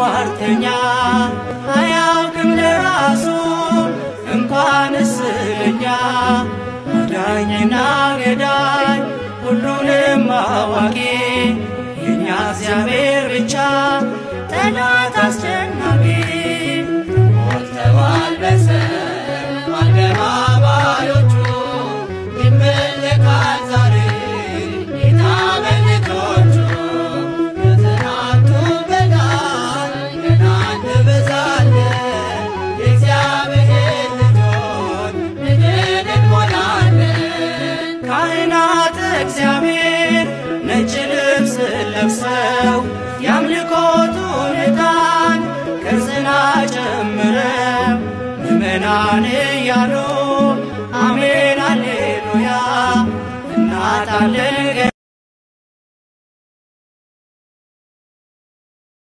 ሟርተኛ አያውቅም ለራሱ እንኳንስ ለኛ አዳኝና ገዳይ ሁሉንም አዋቂ የእኛ እግዚአብሔር ብቻ ጠላት አስጨናቂ ሞልተዋል በሰም አደባባዮቹ ይመለካል ዛሬ ጌታ በልጆቹ ከትናንቱ በላይ ገና እንበዛለን የእግዚአብሔር ልጆች ምድርን እንሞላለን ካህናት እግዚአብሔር ነጭ ልብስ ለብሰው የአምልኮቱን ዕጣን ከጽና ጨምረው ምእመናን እያሉ አሜን አሌሉያ እናጣለን